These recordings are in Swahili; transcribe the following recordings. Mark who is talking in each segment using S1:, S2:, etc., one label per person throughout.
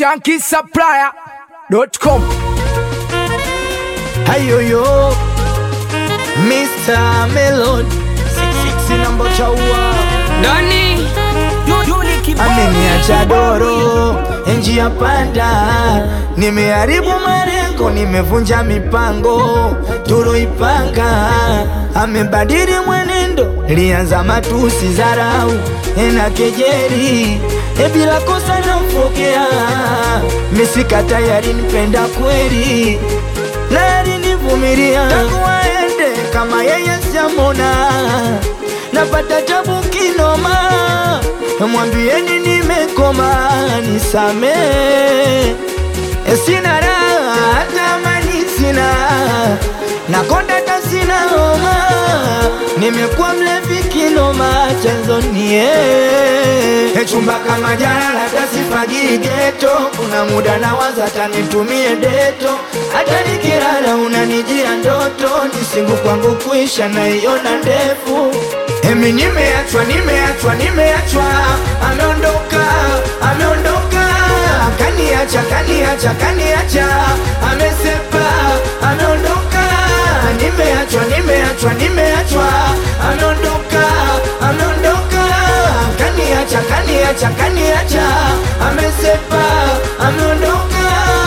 S1: shankisupplier.com.
S2: Hayoyo Mr. Melon sina mbocha ua
S3: Doni
S2: ameniacha doro njia panda, nimeharibu malengo, nimevunja mipango tuloipanga, amebadili mwenendo, lianza matusi, dharau na kejeli, e bila kosa namfokea, misika tayari nipenda kweli na alinivumilia tangu aende, kama yeye siamona, napata tabu kinoma, mwambieni nimekoma, nisame sina raha, hata amani sina, nakonda hata sina homa, nimekuwa mlevi kinoma, chanzo nie chumba kama jana, hata sifagii geto, kuna muda nawaza hata nitumie deto, hata nikilala unanijia ndoto, nisingu kwangu kuisha naiona ndefu Emi nimeachwa, nimeachwa, nimeachwa, ameondoka, ameondoka, kaniacha, kaniacha, kaniacha, amesepa, ameondoka, nimeachwa, nimeachwa, nimeachwa, ameondoka, ameondoka, kaniacha, kaniacha, kaniacha, amesepa, ameondoka.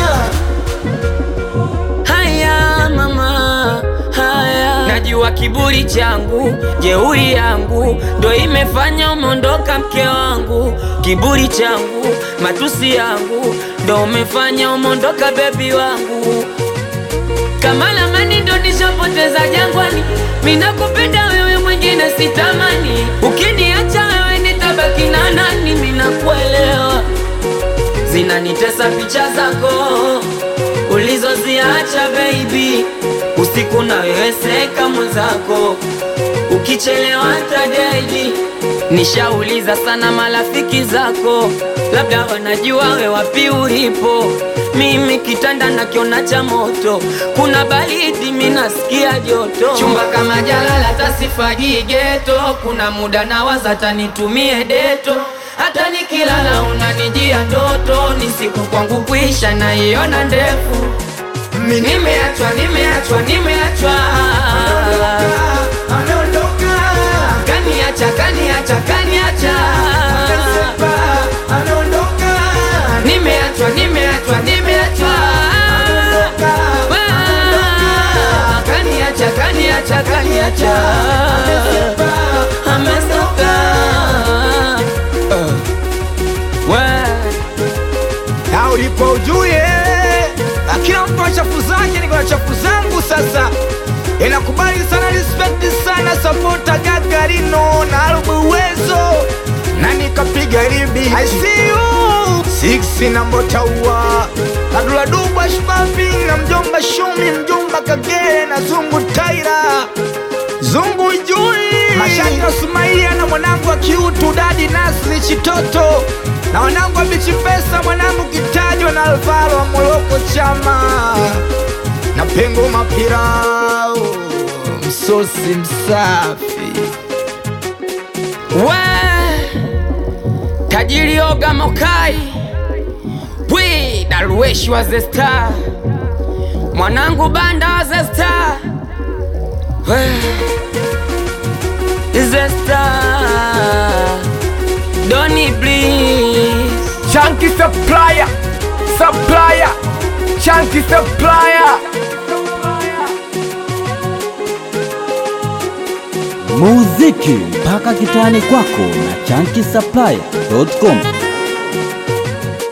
S3: haya mama haya najua kiburi changu jeuri yangu ndo imefanya umeondoka mke wangu kiburi changu matusi yangu ndo umefanya umeondoka bebi wangu kama lamani ndo nishapoteza jangwani minakupenda wewe mwingine sitamani ukiniacha wewe nitabaki na nani minakuelewa zinanitesa picha zako ulizoziacha baby usiku na wewe seka mwenzako ukichelewa tadedi nishauliza sana marafiki zako labda wanajua we wapi ulipo mimi kitanda nakiona cha moto kuna baridi minasikia joto chumba kama jalala tasifagii geto kuna muda nawaza tanitumie deto hata nikilala unanijia ndoto ni siku kwangu kuisha naiona ndefu
S2: Mimi
S3: nimeachwa nimeachwa nimeachwa
S2: ameondoka,
S3: kaniacha kaniacha kaniacha
S2: amesepa, ameondoka,
S3: nimeachwa nimeachwa nimeachwa Ah, kaniacha kaniacha kaniacha amesoka
S2: na ulipo ujue na kila mtu ana chafu zake, niko na chafu zangu. Sasa inakubali sana, respect sana, sapota Gagarino na Alubu Uwezo na nikapiga ribi I see you six na Mbotaua Adula Duba Shbabi na mjomba Shumi mjomba Kagere na Zungu Taira Zungu Jui Mashaka Sumaia na mwanangu wa kiutu Dadi Nasri Chitoto na wanangu wa Bichi Pesa mwanangu Kitajwa na Alvaro wa Moroko Chama na Pengo Mapirao msosi msafi
S3: we tajiri oga mokai wi darueshi wa zesta mwanangu banda wa zesta we zesta doni please
S1: Chunky supplier, supplier, chunky supplier.
S4: muziki mpaka kitani kwako na chanki supply.com